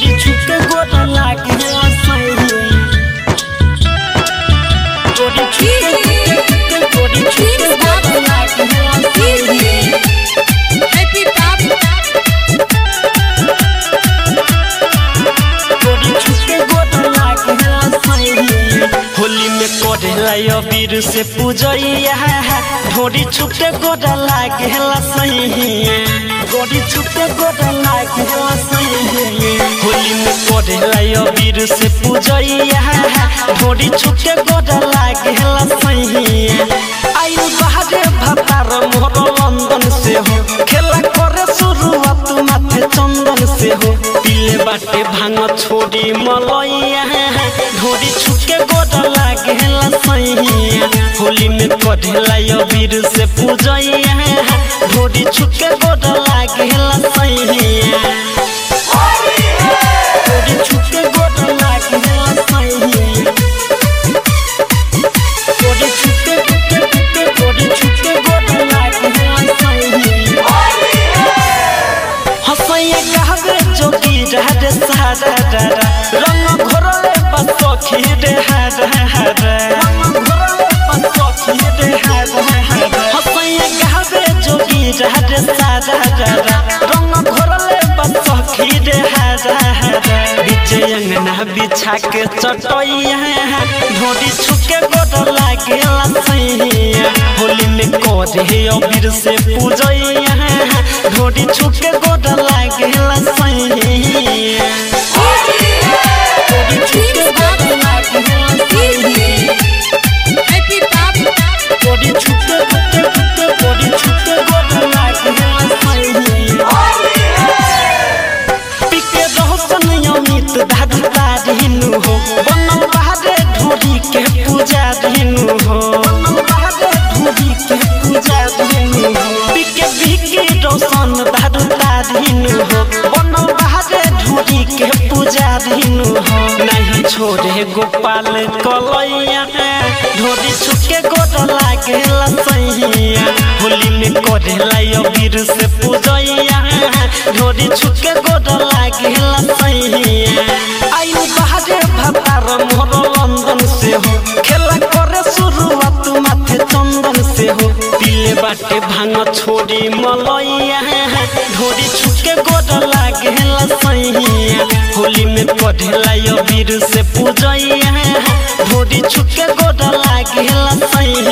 गोरी छुके गोर लागे सही गोरी छुके गोरी छुके गोर लागे सही Happy Pop. गोरी छुके गोर लागे सही होली में करेला अबीर से पूजैया ढोरी छुटे गोर लागे सही गोरी छुटे गोर लागे सही होली में करेला अबीर से पूजैया ढोरी छुटे गोर लागे सही आयु बहारे भतार मोर लंदन से हो खेला करे शुरुआत माथे चंदन से हो पीले बाटे भांग छोड़ी मलैया ढोरी छुके गोर लागे सैया होली में कढ़ेला अबीर से पूजैया ढोरी छुके गोर लागे सैया ढोरी छुके गोर लागे सैया गोरी छुके छुके गोरी छुके गोर लागे सैया हसैया कहबे जोगी रहरे सारा डरा रंग घोरले बसखी रे हर हर रंग घोरले बसखी रे हर हर हसैया कहबे जोगी रहरे सारा डरा रंग घोरले बसखी रे हर हर बीचे अंगना बिछा के चटैया ढोरी छुके गोड़ लागे सैया होली में करे अबीर से पूजैया ढोरी छुके गोड़ लागे सैया ढोरी छुके गोड़ लागे सैया Happy Pop. गोरी छुके छुके छुके गोरी छुके गोड़ लागे सैया पिके रहसन अमित धाधुता दिनु हो बनम बहादे ढोरी के पूजा दिनु हो बनम बहादे ढोरी के पूजा दिनु हो पिके बिके रोशन धाधुता दिनु हो बनम बहादे ढोरी के पूजा दिनु हो नहीं छोड़े गोपाल कलैया ढोरी छुके गोड़ लागे सैया होली में करेला अबीर से पूजैया ढोरी छुके गोड़ लागे सैया आयु बहारे भतार मोर लंदन से हो खेला करे शुरुआत माथे चंदन से हो पीले बाटे भांग छोड़ी मलैया ढोरी छुके गोड़ लागे सैया होली में कढ़ेला अबीर से पूजैया ढोरी छुके गोड़ लागे सैया